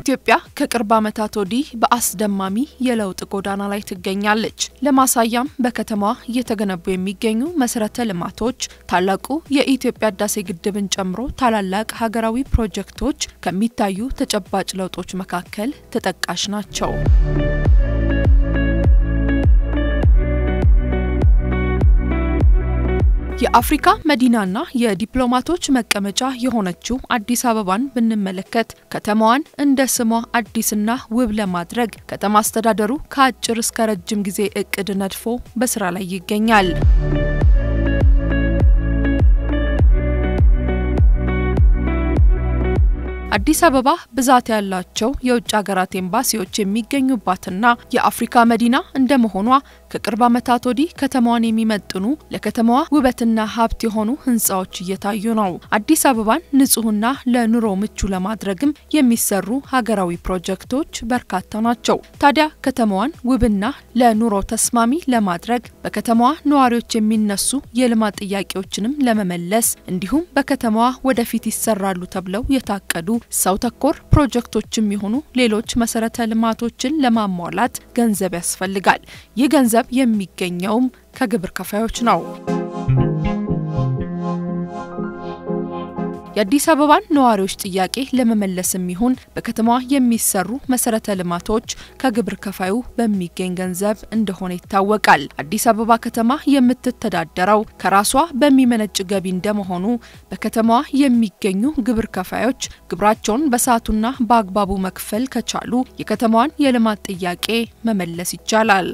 ኢትዮጵያ ከቅርብ ዓመታት ወዲህ በአስደማሚ የለውጥ ጎዳና ላይ ትገኛለች። ለማሳያም በከተማዋ እየተገነቡ የሚገኙ መሰረተ ልማቶች ታላቁ የኢትዮጵያ ህዳሴ ግድብን ጨምሮ ታላላቅ ሀገራዊ ፕሮጀክቶች ከሚታዩ ተጨባጭ ለውጦች መካከል ተጠቃሽ ናቸው። የአፍሪካ መዲናና የዲፕሎማቶች መቀመጫ የሆነችው አዲስ አበባን ብንመለከት ከተማዋን እንደ ስሟ አዲስና ውብ ለማድረግ ከተማ አስተዳደሩ ከአጭር እስከ ረጅም ጊዜ እቅድ ነድፎ በስራ ላይ ይገኛል። አዲስ አበባ ብዛት ያላቸው የውጭ ሀገራት ኤምባሲዎች የሚገኙባትና የአፍሪካ መዲና እንደመሆኗ ከቅርብ ዓመታት ወዲህ ከተማዋን የሚመጥኑ ለከተማዋ ውበትና ሀብት የሆኑ ህንፃዎች እየታዩ ነው። አዲስ አበባን ንጹህና ለኑሮ ምቹ ለማድረግም የሚሰሩ ሀገራዊ ፕሮጀክቶች በርካታ ናቸው። ታዲያ ከተማዋን ውብና ለኑሮ ተስማሚ ለማድረግ በከተማዋ ነዋሪዎች የሚነሱ የልማት ጥያቄዎችንም ለመመለስ እንዲሁም በከተማዋ ወደፊት ይሰራሉ ተብለው የታቀዱ ሰው ተኮር ፕሮጀክቶችም የሆኑ ሌሎች መሰረተ ልማቶችን ለማሟላት ገንዘብ ያስፈልጋል። ይህ ገንዘብ የሚገኘውም ከግብር ከፋዮች ነው። የአዲስ አበባን ነዋሪዎች ጥያቄ ለመመለስም ይሁን በከተማዋ የሚሰሩ መሰረተ ልማቶች ከግብር ከፋዩ በሚገኝ ገንዘብ እንደሆነ ይታወቃል። አዲስ አበባ ከተማ የምትተዳደረው ከራሷ በሚመነጭ ገቢ እንደመሆኑ በከተማዋ የሚገኙ ግብር ከፋዮች ግብራቸውን በሰዓቱና በአግባቡ መክፈል ከቻሉ የከተማዋን የልማት ጥያቄ መመለስ ይቻላል።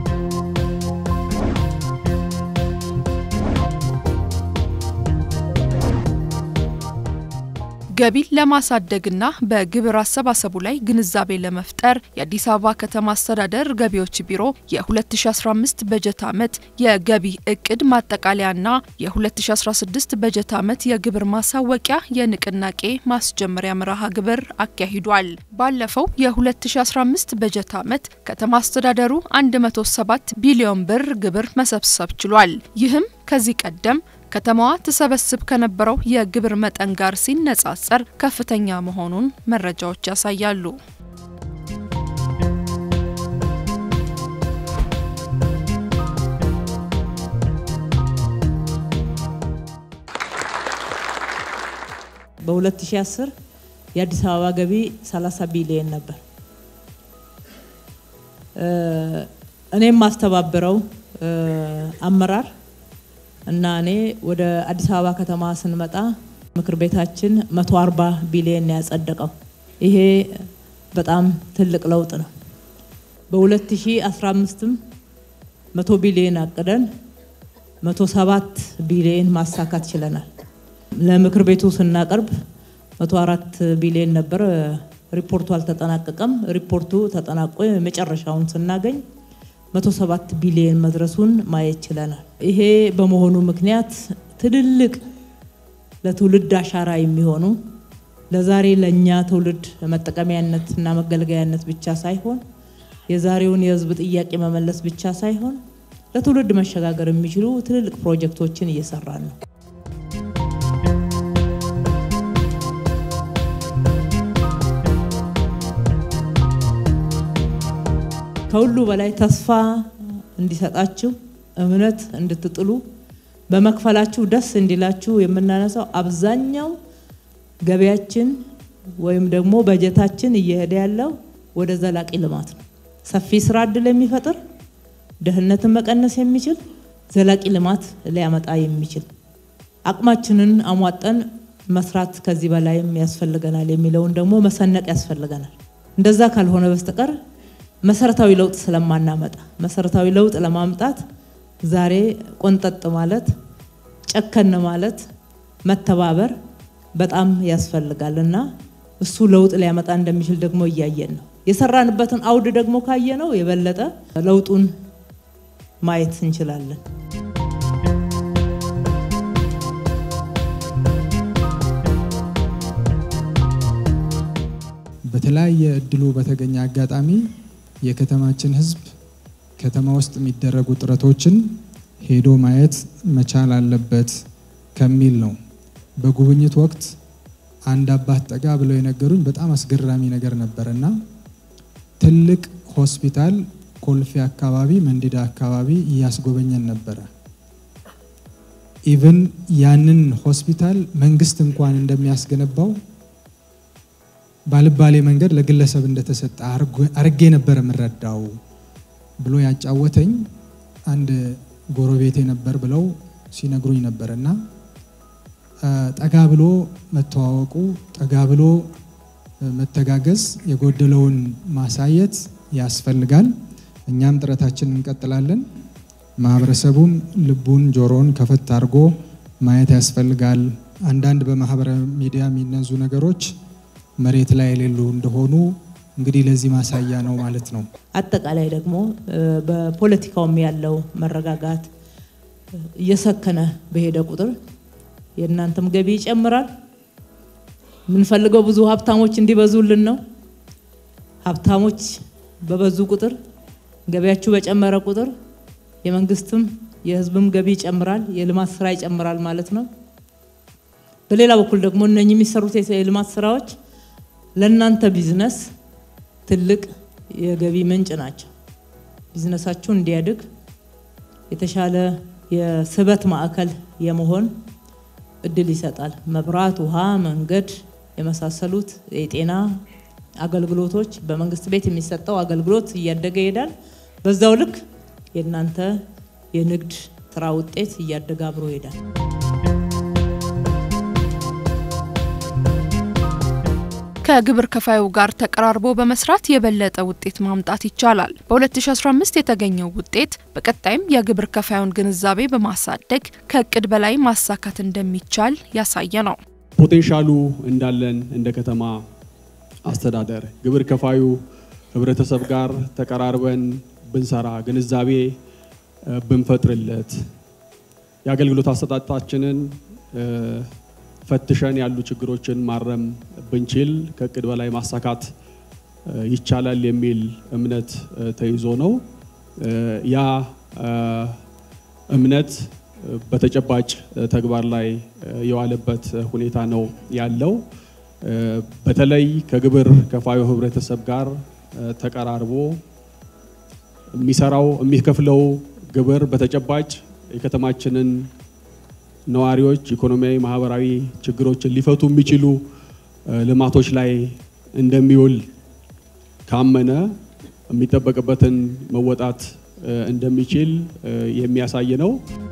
ገቢን ለማሳደግና በግብር አሰባሰቡ ላይ ግንዛቤ ለመፍጠር የአዲስ አበባ ከተማ አስተዳደር ገቢዎች ቢሮ የ2015 በጀት ዓመት የገቢ እቅድ ማጠቃለያና የ2016 በጀት ዓመት የግብር ማሳወቂያ የንቅናቄ ማስጀመሪያ መርሃ ግብር አካሂዷል። ባለፈው የ2015 በጀት ዓመት ከተማ አስተዳደሩ 107 ቢሊዮን ብር ግብር መሰብሰብ ችሏል። ይህም ከዚህ ቀደም ከተማዋ ትሰበስብ ከነበረው የግብር መጠን ጋር ሲነጻጸር ከፍተኛ መሆኑን መረጃዎች ያሳያሉ። በ2010 የአዲስ አበባ ገቢ 30 ቢሊዮን ነበር። እኔም ማስተባበረው አመራር እና እኔ ወደ አዲስ አበባ ከተማ ስንመጣ ምክር ቤታችን 140 ቢሊዮን ያጸደቀው ይሄ በጣም ትልቅ ለውጥ ነው። በ2015ም 100 ቢሊዮን አቅደን 107 ቢሊዮን ማሳካት ችለናል። ለምክር ቤቱ ስናቀርብ 104 ቢሊዮን ነበር። ሪፖርቱ አልተጠናቀቀም። ሪፖርቱ ተጠናቆ የመጨረሻውን ስናገኝ 107 ቢሊዮን መድረሱን ማየት ችለናል። ይሄ በመሆኑ ምክንያት ትልልቅ ለትውልድ አሻራ የሚሆኑ ለዛሬ ለእኛ ትውልድ መጠቀሚያነት እና መገልገያነት ብቻ ሳይሆን የዛሬውን የሕዝብ ጥያቄ መመለስ ብቻ ሳይሆን ለትውልድ መሸጋገር የሚችሉ ትልልቅ ፕሮጀክቶችን እየሰራን ነው። ከሁሉ በላይ ተስፋ እንዲሰጣችሁ እምነት እንድትጥሉ በመክፈላችሁ ደስ እንዲላችሁ የምናነሳው አብዛኛው ገቢያችን ወይም ደግሞ በጀታችን እየሄደ ያለው ወደ ዘላቂ ልማት ነው። ሰፊ ስራ እድል የሚፈጥር ድህነትን መቀነስ የሚችል ዘላቂ ልማት ሊያመጣ የሚችል አቅማችንን አሟጠን መስራት ከዚህ በላይም ያስፈልገናል የሚለውን ደግሞ መሰነቅ ያስፈልገናል። እንደዛ ካልሆነ በስተቀር መሰረታዊ ለውጥ ስለማናመጣ መሰረታዊ ለውጥ ለማምጣት ዛሬ ቆንጠጥ ማለት ጨከን ማለት መተባበር በጣም ያስፈልጋል እና እሱ ለውጥ ሊያመጣ እንደሚችል ደግሞ እያየን ነው። የሰራንበትን አውድ ደግሞ ካየ ነው የበለጠ ለውጡን ማየት እንችላለን። በተለያየ እድሉ በተገኘ አጋጣሚ የከተማችን ሕዝብ ከተማ ውስጥ የሚደረጉ ጥረቶችን ሄዶ ማየት መቻል አለበት ከሚል ነው። በጉብኝት ወቅት አንድ አባት ጠጋ ብለው የነገሩኝ በጣም አስገራሚ ነገር ነበር እና ትልቅ ሆስፒታል ኮልፌ አካባቢ መንዲዳ አካባቢ እያስጎበኘን ነበረ። ኢቭን ያንን ሆስፒታል መንግስት እንኳን እንደሚያስገነባው ባልባሌ መንገድ ለግለሰብ እንደተሰጠ አርጌ ነበር የምረዳው ብሎ ያጫወተኝ አንድ ጎረቤቴ ነበር ብለው ሲነግሩኝ ነበር እና ጠጋ ብሎ መተዋወቁ፣ ጠጋ ብሎ መተጋገዝ፣ የጎደለውን ማሳየት ያስፈልጋል። እኛም ጥረታችን እንቀጥላለን። ማህበረሰቡም ልቡን ጆሮን ከፈት አድርጎ ማየት ያስፈልጋል። አንዳንድ በማህበራዊ ሚዲያ የሚነዙ ነገሮች መሬት ላይ የሌሉ እንደሆኑ እንግዲህ ለዚህ ማሳያ ነው ማለት ነው። አጠቃላይ ደግሞ በፖለቲካውም ያለው መረጋጋት እየሰከነ በሄደ ቁጥር የእናንተም ገቢ ይጨምራል። የምንፈልገው ብዙ ሀብታሞች እንዲበዙልን ነው። ሀብታሞች በበዙ ቁጥር ገቢያችሁ በጨመረ ቁጥር የመንግስትም የህዝብም ገቢ ይጨምራል፣ የልማት ስራ ይጨምራል ማለት ነው። በሌላ በኩል ደግሞ እነኚህ የሚሰሩት የልማት ስራዎች ለእናንተ ቢዝነስ ትልቅ የገቢ ምንጭ ናቸው። ቢዝነሳችሁ እንዲያድግ የተሻለ የስበት ማዕከል የመሆን እድል ይሰጣል። መብራት፣ ውሃ፣ መንገድ የመሳሰሉት የጤና አገልግሎቶች በመንግስት ቤት የሚሰጠው አገልግሎት እያደገ ይሄዳል። በዛው ልክ የእናንተ የንግድ ስራ ውጤት እያደገ አብሮ ይሄዳል። ከግብር ከፋዩ ጋር ተቀራርቦ በመስራት የበለጠ ውጤት ማምጣት ይቻላል። በ2015 የተገኘው ውጤት በቀጣይም የግብር ከፋዩን ግንዛቤ በማሳደግ ከእቅድ በላይ ማሳካት እንደሚቻል ያሳየ ነው። ፖቴንሻሉ እንዳለን እንደ ከተማ አስተዳደር ግብር ከፋዩ ህብረተሰብ ጋር ተቀራርበን ብንሰራ ግንዛቤ ብንፈጥርለት የአገልግሎት አሰጣጣችንን ፈትሸን ያሉ ችግሮችን ማረም ብንችል ከእቅድ በላይ ማሳካት ይቻላል የሚል እምነት ተይዞ ነው። ያ እምነት በተጨባጭ ተግባር ላይ የዋለበት ሁኔታ ነው ያለው። በተለይ ከግብር ከፋዩ ህብረተሰብ ጋር ተቀራርቦ የሚሰራው የሚከፍለው ግብር በተጨባጭ የከተማችንን ነዋሪዎች ኢኮኖሚያዊ፣ ማህበራዊ ችግሮችን ሊፈቱ የሚችሉ ልማቶች ላይ እንደሚውል ካመነ የሚጠበቅበትን መወጣት እንደሚችል የሚያሳይ ነው።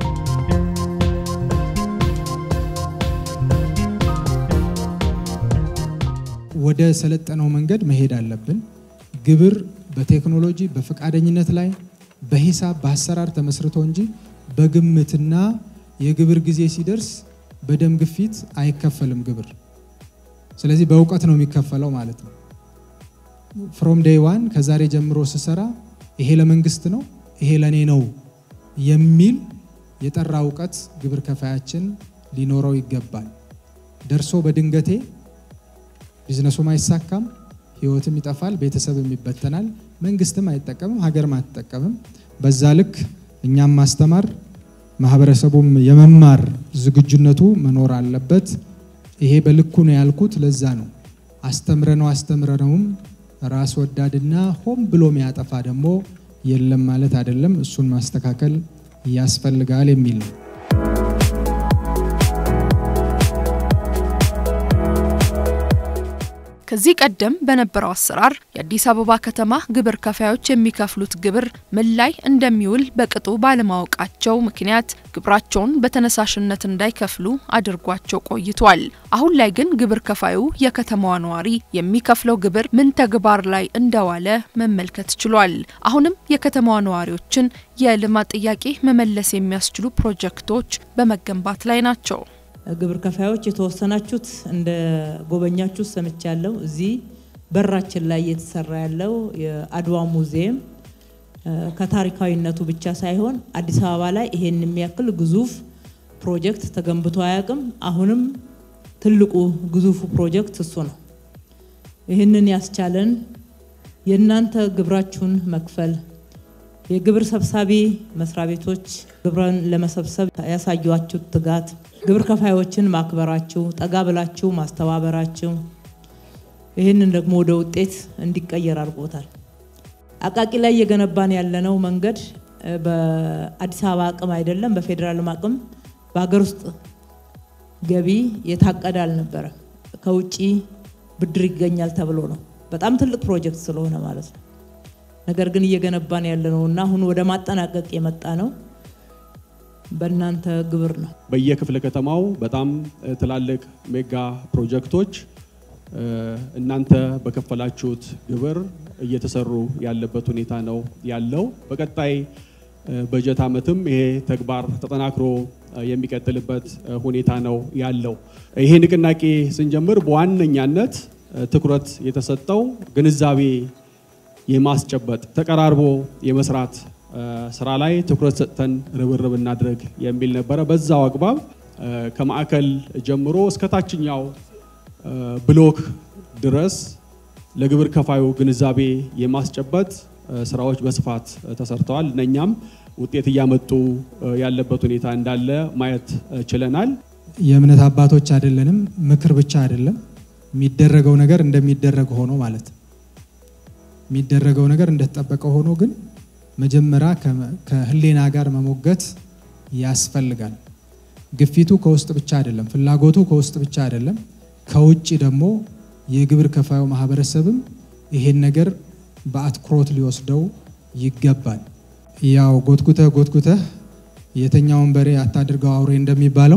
ወደ ሰለጠነው መንገድ መሄድ አለብን። ግብር በቴክኖሎጂ በፈቃደኝነት ላይ በሂሳብ በአሰራር ተመስርቶ እንጂ በግምትና የግብር ጊዜ ሲደርስ በደም ግፊት አይከፈልም ግብር። ስለዚህ በእውቀት ነው የሚከፈለው ማለት ነው። ፍሮም ዴይ ዋን ከዛሬ ጀምሮ ስሰራ ይሄ ለመንግስት ነው፣ ይሄ ለእኔ ነው የሚል የጠራ እውቀት ግብር ከፋያችን ሊኖረው ይገባል። ደርሶ በድንገቴ ቢዝነሱም አይሳካም፣ ህይወትም ይጠፋል፣ ቤተሰብም ይበተናል፣ መንግስትም አይጠቀምም፣ ሀገርም አትጠቀምም። በዛ ልክ እኛም ማስተማር ማህበረሰቡም የመማር ዝግጁነቱ መኖር አለበት። ይሄ በልኩ ነው ያልኩት ለዛ ነው። አስተምረነው አስተምረነውም ራስ ወዳድና ሆን ብሎ የሚያጠፋ ደግሞ የለም ማለት አይደለም። እሱን ማስተካከል ያስፈልጋል የሚል ነው። ከዚህ ቀደም በነበረው አሰራር የአዲስ አበባ ከተማ ግብር ከፋዮች የሚከፍሉት ግብር ምን ላይ እንደሚውል በቅጡ ባለማወቃቸው ምክንያት ግብራቸውን በተነሳሽነት እንዳይከፍሉ አድርጓቸው ቆይቷል። አሁን ላይ ግን ግብር ከፋዩ የከተማዋ ነዋሪ የሚከፍለው ግብር ምን ተግባር ላይ እንደዋለ መመልከት ችሏል። አሁንም የከተማዋ ነዋሪዎችን የልማት ጥያቄ መመለስ የሚያስችሉ ፕሮጀክቶች በመገንባት ላይ ናቸው። ግብር ከፋዮች የተወሰናችሁት እንደ ጎበኛችሁ ሰምቻለሁ። እዚህ በራችን ላይ እየተሰራ ያለው የአድዋ ሙዚየም ከታሪካዊነቱ ብቻ ሳይሆን አዲስ አበባ ላይ ይሄን የሚያክል ግዙፍ ፕሮጀክት ተገንብቶ አያውቅም። አሁንም ትልቁ ግዙፉ ፕሮጀክት እሱ ነው። ይህንን ያስቻለን የእናንተ ግብራችሁን መክፈል የግብር ሰብሳቢ መስሪያ ቤቶች ግብርን ለመሰብሰብ ያሳዩአችሁ ትጋት ግብር ከፋዮችን ማክበራችሁ፣ ጠጋ ብላችሁ ማስተባበራችሁ ይህንን ደግሞ ወደ ውጤት እንዲቀየር አድርጎታል። አቃቂ ላይ እየገነባን ያለነው መንገድ በአዲስ አበባ አቅም አይደለም፣ በፌዴራልም አቅም በሀገር ውስጥ ገቢ የታቀደ አልነበረ። ከውጭ ብድር ይገኛል ተብሎ ነው። በጣም ትልቅ ፕሮጀክት ስለሆነ ማለት ነው። ነገር ግን እየገነባን ያለነው እና አሁን ወደ ማጠናቀቅ የመጣ ነው በእናንተ ግብር ነው። በየክፍለ ከተማው በጣም ትላልቅ ሜጋ ፕሮጀክቶች እናንተ በከፈላችሁት ግብር እየተሰሩ ያለበት ሁኔታ ነው ያለው። በቀጣይ በጀት ዓመትም ይሄ ተግባር ተጠናክሮ የሚቀጥልበት ሁኔታ ነው ያለው። ይሄ ንቅናቄ ስንጀምር በዋነኛነት ትኩረት የተሰጠው ግንዛቤ የማስጨበጥ ተቀራርቦ የመስራት ስራ ላይ ትኩረት ሰጥተን ርብርብ እናድረግ የሚል ነበረ። በዛው አግባብ ከማዕከል ጀምሮ እስከ ታችኛው ብሎክ ድረስ ለግብር ከፋዩ ግንዛቤ የማስጨበጥ ስራዎች በስፋት ተሰርተዋል። እነኛም ውጤት እያመጡ ያለበት ሁኔታ እንዳለ ማየት ችለናል። የእምነት አባቶች አይደለንም፣ ምክር ብቻ አይደለም። የሚደረገው ነገር እንደሚደረግ ሆኖ ማለት ነው። የሚደረገው ነገር እንደተጠበቀ ሆኖ ግን መጀመሪያ ከህሌና ጋር መሞገት ያስፈልጋል። ግፊቱ ከውስጥ ብቻ አይደለም፣ ፍላጎቱ ከውስጥ ብቻ አይደለም። ከውጭ ደግሞ የግብር ከፋዩ ማህበረሰብም ይሄን ነገር በአትኩሮት ሊወስደው ይገባል። ያው ጎትጉተህ ጎትጉተህ የተኛውን በሬ አታድርገው አውሬ እንደሚባለው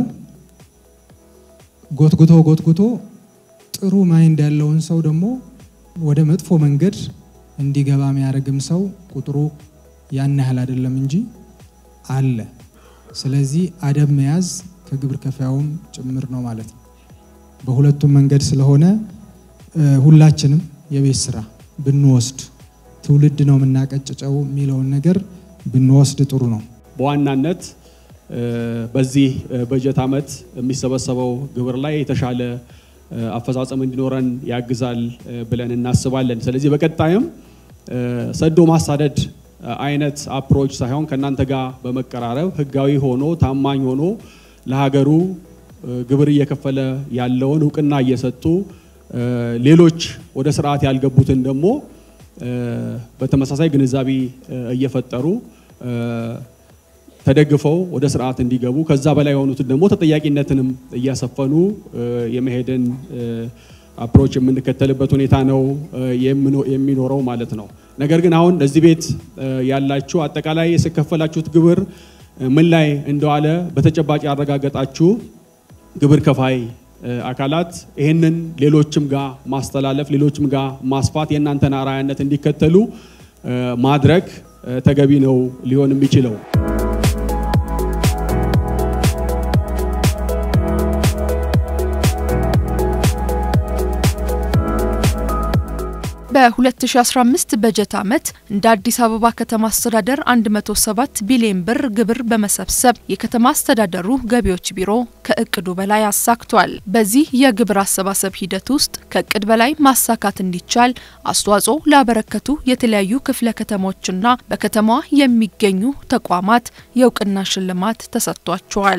ጎትጉቶ ጎትጉቶ ጥሩ ማይንድ ያለውን ሰው ደግሞ ወደ መጥፎ መንገድ እንዲገባ የሚያደርግም ሰው ቁጥሩ ያን ያህል አይደለም እንጂ አለ። ስለዚህ አደብ መያዝ ከግብር ከፋዩም ጭምር ነው ማለት ነው። በሁለቱም መንገድ ስለሆነ ሁላችንም የቤት ስራ ብንወስድ ትውልድ ነው የምናቀጭጨው የሚለውን ነገር ብንወስድ ጥሩ ነው። በዋናነት በዚህ በጀት ዓመት የሚሰበሰበው ግብር ላይ የተሻለ አፈጻጸም እንዲኖረን ያግዛል ብለን እናስባለን። ስለዚህ በቀጣይም ሰዶ ማሳደድ አይነት አፕሮች ሳይሆን ከእናንተ ጋር በመቀራረብ ህጋዊ ሆኖ ታማኝ ሆኖ ለሀገሩ ግብር እየከፈለ ያለውን እውቅና እየሰጡ ሌሎች ወደ ስርዓት ያልገቡትን ደግሞ በተመሳሳይ ግንዛቤ እየፈጠሩ ተደግፈው ወደ ስርዓት እንዲገቡ ከዛ በላይ የሆኑትን ደግሞ ተጠያቂነትንም እያሰፈኑ የመሄድን አፕሮች የምንከተልበት ሁኔታ ነው የሚኖረው ማለት ነው። ነገር ግን አሁን እዚህ ቤት ያላችሁ አጠቃላይ የከፈላችሁት ግብር ምን ላይ እንደዋለ በተጨባጭ ያረጋገጣችሁ ግብር ከፋይ አካላት ይህንን ሌሎችም ጋር ማስተላለፍ ሌሎችም ጋር ማስፋት የእናንተን አርአያነት እንዲከተሉ ማድረግ ተገቢ ነው ሊሆን የሚችለው። በ2015 በጀት ዓመት እንደ አዲስ አበባ ከተማ አስተዳደር 107 ቢሊዮን ብር ግብር በመሰብሰብ የከተማ አስተዳደሩ ገቢዎች ቢሮ ከእቅዱ በላይ አሳክቷል። በዚህ የግብር አሰባሰብ ሂደት ውስጥ ከእቅድ በላይ ማሳካት እንዲቻል አስተዋጽኦ ላበረከቱ የተለያዩ ክፍለ ከተሞችና በከተማዋ የሚገኙ ተቋማት የእውቅና ሽልማት ተሰጥቷቸዋል።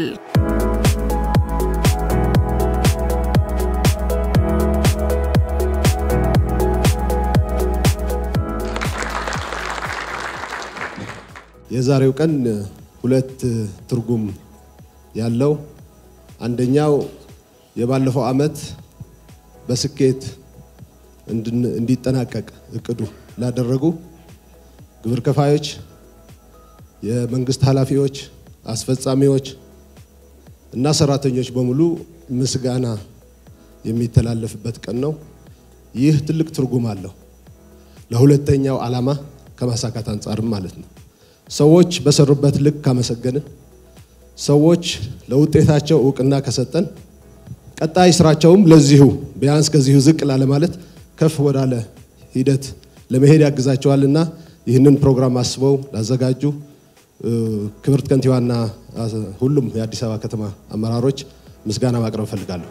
የዛሬው ቀን ሁለት ትርጉም ያለው አንደኛው የባለፈው ዓመት በስኬት እንዲጠናቀቅ እቅዱ ላደረጉ ግብር ከፋዮች፣ የመንግስት ኃላፊዎች፣ አስፈጻሚዎች እና ሰራተኞች በሙሉ ምስጋና የሚተላለፍበት ቀን ነው። ይህ ትልቅ ትርጉም አለው። ለሁለተኛው ዓላማ ከማሳካት አንጻርም ማለት ነው። ሰዎች በሰሩበት ልክ ካመሰገንን፣ ሰዎች ለውጤታቸው እውቅና ከሰጠን፣ ቀጣይ ስራቸውም ለዚሁ ቢያንስ ከዚሁ ዝቅ ላለ ማለት ከፍ ወዳለ ሂደት ለመሄድ ያግዛቸዋልና ይህንን ፕሮግራም አስበው ላዘጋጁ ክብርት ከንቲባና ሁሉም የአዲስ አበባ ከተማ አመራሮች ምስጋና ማቅረብ እፈልጋለሁ።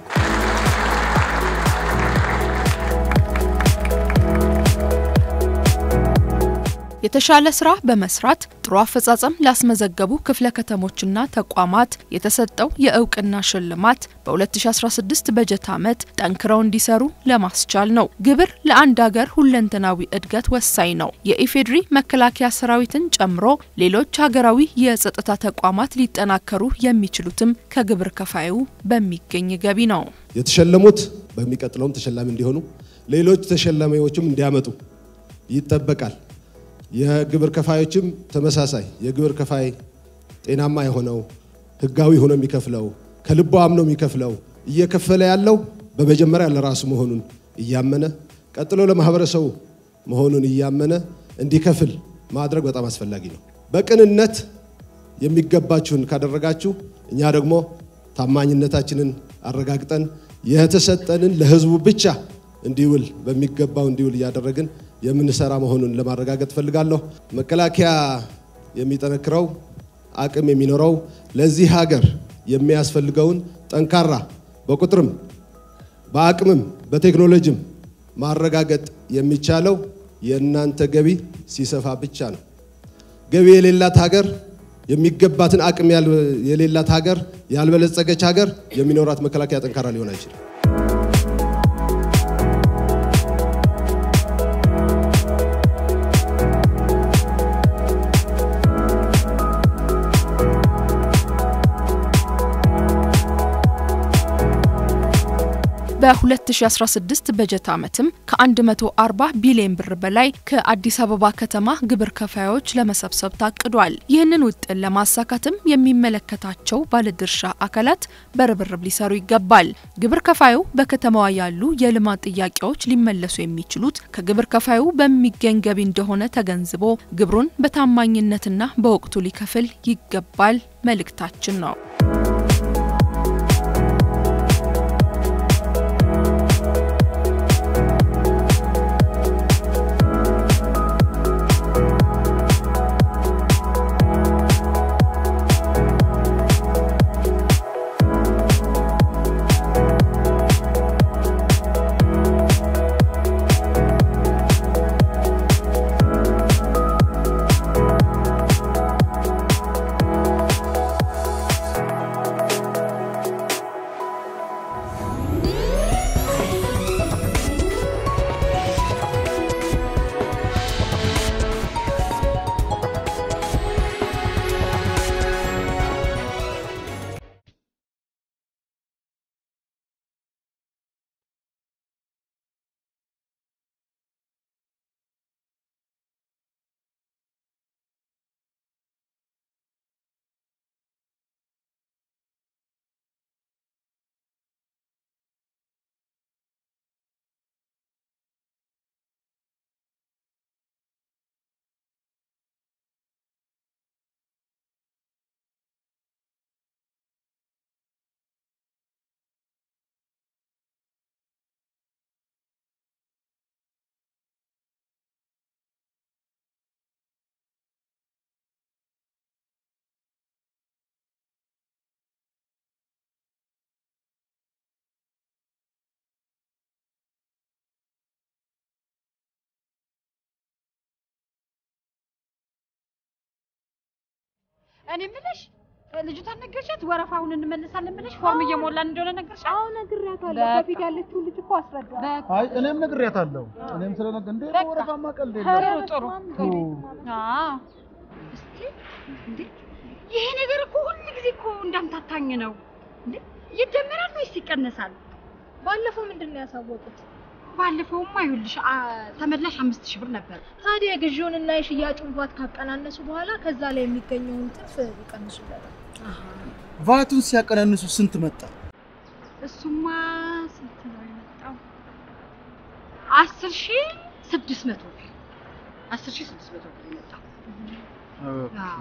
የተሻለ ስራ በመስራት ጥሩ አፈጻጸም ላስመዘገቡ ክፍለ ከተሞችና ተቋማት የተሰጠው የእውቅና ሽልማት በ2016 በጀት ዓመት ጠንክረው እንዲሰሩ ለማስቻል ነው። ግብር ለአንድ ሀገር ሁለንተናዊ እድገት ወሳኝ ነው። የኢፌዴሪ መከላከያ ሰራዊትን ጨምሮ ሌሎች ሀገራዊ የጸጥታ ተቋማት ሊጠናከሩ የሚችሉትም ከግብር ከፋዩ በሚገኝ ገቢ ነው። የተሸለሙት በሚቀጥለውም ተሸላሚ እንዲሆኑ ሌሎች ተሸላሚዎችም እንዲያመጡ ይጠበቃል። የግብር ከፋዮችም ተመሳሳይ የግብር ከፋይ ጤናማ የሆነው ህጋዊ ሆኖ የሚከፍለው ከልቦ አምኖ የሚከፍለው እየከፈለ ያለው በመጀመሪያ ለራሱ መሆኑን እያመነ ቀጥሎ ለማህበረሰቡ መሆኑን እያመነ እንዲከፍል ማድረግ በጣም አስፈላጊ ነው። በቅንነት የሚገባችሁን ካደረጋችሁ እኛ ደግሞ ታማኝነታችንን አረጋግጠን የተሰጠንን ለህዝቡ ብቻ እንዲውል በሚገባው እንዲውል እያደረግን የምንሰራ መሆኑን ለማረጋገጥ ፈልጋለሁ። መከላከያ የሚጠነክረው አቅም የሚኖረው ለዚህ ሀገር የሚያስፈልገውን ጠንካራ በቁጥርም በአቅምም በቴክኖሎጂም ማረጋገጥ የሚቻለው የእናንተ ገቢ ሲሰፋ ብቻ ነው። ገቢ የሌላት ሀገር የሚገባትን አቅም የሌላት ሀገር ያልበለጸገች ሀገር የሚኖራት መከላከያ ጠንካራ ሊሆን አይችልም። በ2016 በጀት ዓመትም ከ140 ቢሊዮን ብር በላይ ከአዲስ አበባ ከተማ ግብር ከፋዮች ለመሰብሰብ ታቅዷል። ይህንን ውጥን ለማሳካትም የሚመለከታቸው ባለድርሻ አካላት በርብርብ ሊሰሩ ይገባል። ግብር ከፋዩ በከተማዋ ያሉ የልማት ጥያቄዎች ሊመለሱ የሚችሉት ከግብር ከፋዩ በሚገኝ ገቢ እንደሆነ ተገንዝቦ ግብሩን በታማኝነትና በወቅቱ ሊከፍል ይገባል መልእክታችን ነው። እኔ የምልሽ ልጅቷን ነገርሻት? ወረፋውን እንመልሳለን ብለሽ ፎርም እየሞላን እንደሆነ ነገርሻት? አዎ ነግሬያታለሁ። በፊት ያለችውን ልጅ እኮ አስረዳት። አይ እኔም ነግሬያታለሁ። እኔም ስለነገ እንዴ ወረፋማ ቀልድ ጥሩ የለም። ጥሩ። አዎ እስቲ እንዴ ይሄ ነገር እኮ ሁል ጊዜ እኮ እንዳምታታኝ ነው። እንዴ ይደመራል ወይስ ይቀነሳል? ባለፈው ምንድን ነው ያሳወቁት? ባለፈውማ ይኸውልሽ አ- ተመላሽ አምስት ሺህ ብር ነበር። ታዲያ የግዢውንና የሽያጩን ቫት ካቀናነሱ በኋላ ከዛ ላይ የሚገኘውን ትርፍ ይቀንሱለታል። ቫቱን ሲያቀናንሱ ስንት መጣ? እሱማ ስንት ነው የመጣው? አስር ሺህ ስድስት መቶ ብር አስር ሺህ ስድስት መቶ ብር የመጣው አዎ።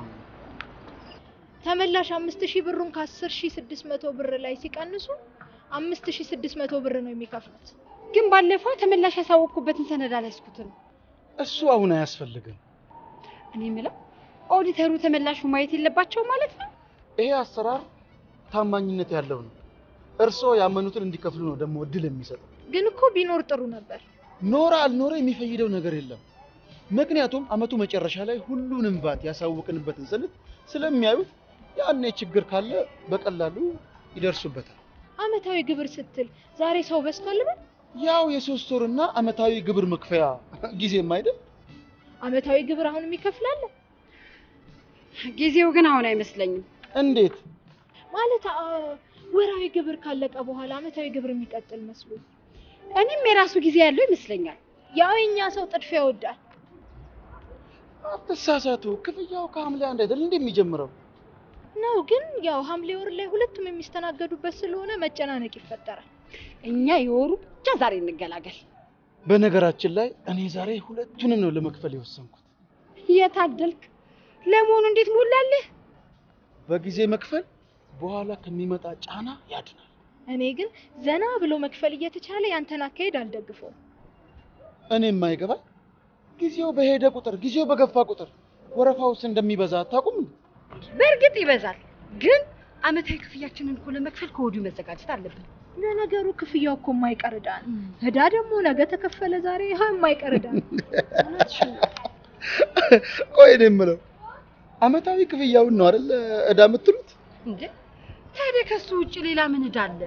ተመላሽ አምስት ሺህ ብሩን ከአስር ሺህ ስድስት መቶ ብር ላይ ሲቀንሱ አምስት ሺህ ስድስት መቶ ብር ነው የሚከፍሉት። ግን ባለፈው ተመላሽ ያሳወቅኩበትን ሰነድ አልያዝኩትም። እሱ አሁን አያስፈልግም። እኔ የምለው ኦዲተሩ ተመላሹ ማየት የለባቸውም ማለት ነው። ይሄ አሰራር ታማኝነት ያለው ነው። እርስዎ ያመኑትን እንዲከፍሉ ነው ደግሞ እድል የሚሰጠው። ግን እኮ ቢኖር ጥሩ ነበር። ኖረ አልኖረ የሚፈይደው ነገር የለም። ምክንያቱም አመቱ መጨረሻ ላይ ሁሉንም ቫት ያሳወቅንበትን ሰነድ ስለሚያዩት ያኔ ችግር ካለ በቀላሉ ይደርሱበታል። አመታዊ ግብር ስትል ዛሬ ሰው በዝቷል በል። ያው የሶስት ወርና አመታዊ ግብር መክፈያ ጊዜም አይደል? አመታዊ ግብር አሁንም ይከፍላል ጊዜው ግን አሁን አይመስለኝም። እንዴት? ማለት አ፣ ወራዊ ግብር ካለቀ በኋላ አመታዊ ግብር የሚቀጥል መስሎ። እኔም የራሱ ጊዜ ያለው ይመስለኛል። ያው የኛ ሰው ጥድፊያ ይወዳል። አትሳሳቱ። ክፍያው ከሐምሌ አንድ አይደል እንዴ የሚጀምረው? ነው ግን ያው ሐምሌ ወር ላይ ሁለቱም የሚስተናገዱበት ስለሆነ መጨናነቅ ይፈጠራል። እኛ የወሩ ብቻ ዛሬ እንገላገል። በነገራችን ላይ እኔ ዛሬ ሁለቱንም ነው ለመክፈል የወሰንኩት። የታደልክ ለመሆኑ እንዴት ሞላልህ? በጊዜ መክፈል በኋላ ከሚመጣ ጫና ያድናል። እኔ ግን ዘና ብሎ መክፈል እየተቻለ ያንተን አካሄድ አልደግፈውም። እኔ የማይገባኝ ጊዜው በሄደ ቁጥር ጊዜው በገፋ ቁጥር ወረፋውስ እንደሚበዛ አታውቁም? እንዴ? በእርግጥ ይበዛል፣ ግን አመታዊ ክፍያችንን እኮ ለመክፈል ከወዲሁ መዘጋጀት አለብን። ለነገሩ ክፍያው እኮ የማይቀር ዕዳ ነው። ዕዳ ደግሞ ነገ ተከፈለ ዛሬ ይኸው የማይቀር ዕዳ ነው። ቆይ እኔ የምለው አመታዊ ክፍያውን ነው አይደል ዕዳ የምትሉት? እንዴ ታዲያ ከሱ ውጭ ሌላ ምን ዕዳ አለ?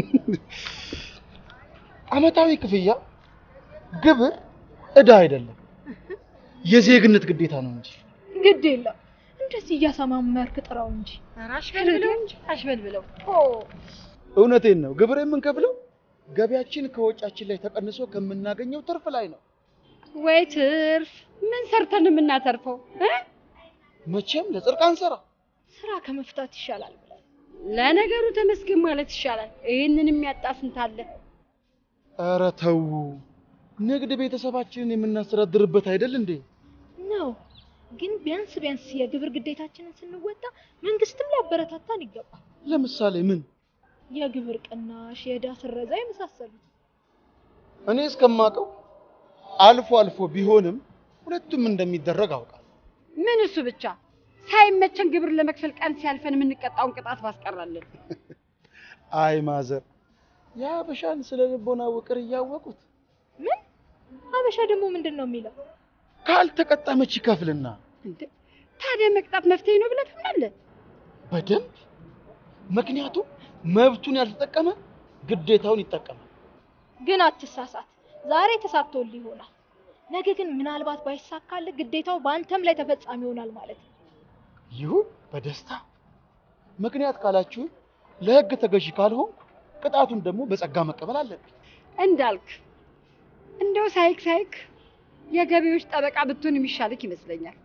አመታዊ ክፍያ ግብር ዕዳ አይደለም፣ የዜግነት ግዴታ ነው እንጂ። ግድ የለም እንደዚህ እያሰማመርክ ጥራው እንጂ። ኧረ አሽበልብለው እንጂ አሽበልብለው። እውነቴን ነው። ግብር የምንከፍለው ገቢያችን ከወጫችን ላይ ተቀንሶ ከምናገኘው ትርፍ ላይ ነው። ወይ ትርፍ! ምን ሰርተን የምናተርፈው እ? መቼም ለጽድቅ አንሰራ። ስራ ከመፍታት ይሻላል ብለን ለነገሩ ተመስገን ማለት ይሻላል። ይህንን የሚያጣ ስንት አለ? ኧረ ተው፣ ንግድ ቤተሰባችንን የምናስተዳድርበት አይደል እንዴ? ነው። ግን ቢያንስ ቢያንስ የግብር ግዴታችንን ስንወጣ መንግስትም ሊያበረታታን ይገባል። ለምሳሌ ምን? የግብር ቅናሽ፣ የዕዳ ስረዛ የመሳሰሉት። እኔ እስከማውቀው አልፎ አልፎ ቢሆንም ሁለቱም እንደሚደረግ አውቃለሁ። ምን እሱ ብቻ ሳይመቸን ግብር ለመክፈል ቀን ሲያልፈን የምንቀጣውን ቅጣት ባስቀራለን። አይ ማዘር፣ የሀበሻን ስለ ልቦና ውቅር እያወቁት ምን ሀበሻ ደግሞ ምንድን ነው የሚለው? ካልተቀጣ መች ይከፍልና? እንዴ ታዲያ መቅጣት መፍትሄ ነው ብለህ ታምናለህ? በደንብ ምክንያቱም መብቱን ያልተጠቀመ ግዴታውን ይጠቀማል። ግን አትሳሳት። ዛሬ ተሳክቶልህ ይሆናል። ነገ ግን ምናልባት ባይሳካልህ ግዴታው በአንተም ላይ ተፈጻሚ ይሆናል ማለት ነው። ይሁን በደስታ ምክንያት ካላችሁ ለህግ ተገዢ ካልሆንኩ ቅጣቱን ደግሞ በጸጋ መቀበል አለብኝ። እንዳልክ እንደው ሳይክ ሳይክ የገቢዎች ጠበቃ ብትሆን የሚሻልክ ይመስለኛል።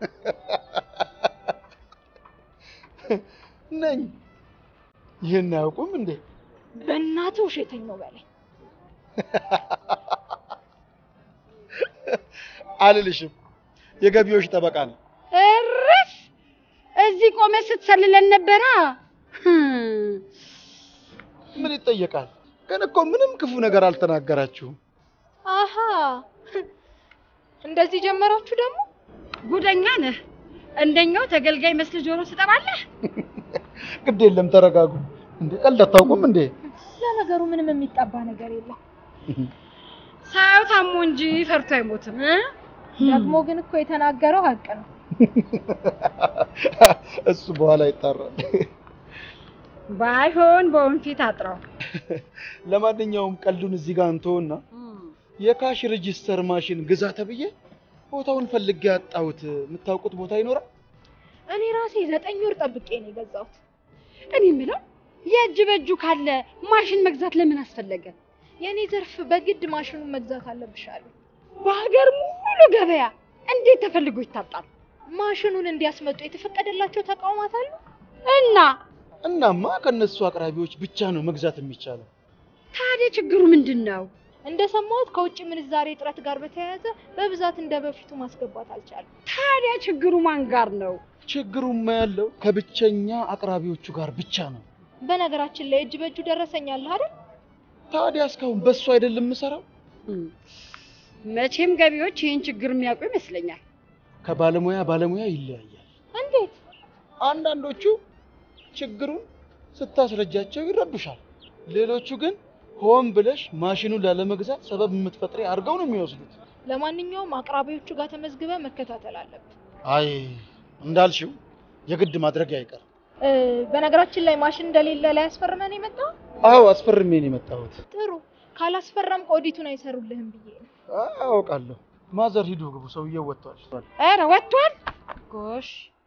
ነኝ። ይህን አያውቁም እንዴ? በእናትህ ውሸተኛው በላይ አልልሽም። የገቢዎች ጠበቃ ነው። እርፍ! እዚህ ቆመ ስትሰልለን ነበራ። ምን ይጠየቃል? ግን እኮ ምንም ክፉ ነገር አልተናገራችሁም። አሃ እንደዚህ ጀመራችሁ ደግሞ? ጉደኛ ነህ። እንደኛው ተገልጋይ መስል ጆሮ ትጠባለህ። ግድ የለም ተረጋጉ። እንዴ ቀልድ አታውቁም እንዴ? ለነገሩ ምንም የሚጠባ ነገር የለም። ሰው ታሞ እንጂ ፈርቶ አይሞትም እ? ደግሞ ግን እኮ የተናገረው ሀቅ ነው። እሱ በኋላ ይጣራል። ባይሆን በወንፊት አጥረው። ለማንኛውም ቀልዱን እዚህ ጋር እንተውና የካሽ ሬጂስተር ማሽን ግዛ ተብዬ ቦታውን ፈልጌ ያጣሁት የምታውቁት ቦታ ይኖራል? እኔ ራሴ ዘጠኝ ወር ጠብቄ ነው የገዛሁት። እኔ የምለው የእጅ በእጁ ካለ ማሽን መግዛት ለምን አስፈለገ? የእኔ ዘርፍ በግድ ማሽኑን መግዛት አለብሻሉ። በሀገር ሙሉ ገበያ እንዴት ተፈልጎ ይታጣል? ማሽኑን እንዲያስመጡ የተፈቀደላቸው ተቋማት አሉ። እና እናማ ከነሱ አቅራቢዎች ብቻ ነው መግዛት የሚቻለው። ታዲያ ችግሩ ምንድን ነው? እንደሰማሁት ከውጭ ምንዛሬ እጥረት ጋር በተያያዘ በብዛት እንደ በፊቱ ማስገባት አልቻሉም። ታዲያ ችግሩ ማን ጋር ነው? ችግሩማ ያለው ከብቸኛ አቅራቢዎቹ ጋር ብቻ ነው። በነገራችን ላይ እጅ በእጁ ደረሰኛለህ አይደል? ታዲያ እስካሁን በሱ አይደለም የምሰራው? መቼም ገቢዎች ይህን ችግር የሚያውቁ ይመስለኛል። ከባለሙያ ባለሙያ ይለያያል። እንዴት? አንዳንዶቹ ችግሩን ስታስረጃቸው ይረብሻል። ሌሎቹ ግን ሆን ብለሽ ማሽኑን ላለመግዛት ሰበብ የምትፈጥሪ አድርገው ነው የሚወስዱት። ለማንኛውም አቅራቢዎቹ ጋር ተመዝግበ መከታተል አለብን። አይ እንዳልሽው የግድ ማድረግ አይቀር። እ፣ በነገራችን ላይ ማሽን እንደሌለ ላይ አስፈርመን የመጣ አዎ አስፈርሜ ነው የመጣሁት። ጥሩ ካላስፈረም ኦዲቱን አይሰሩልህም ብዬ ነው። አዎ፣ አውቃለሁ። ማዘር ሂዱ ግቡ፣ ሰውዬው ወጥቷል። ኧረ ወጥቷል። ጎሽ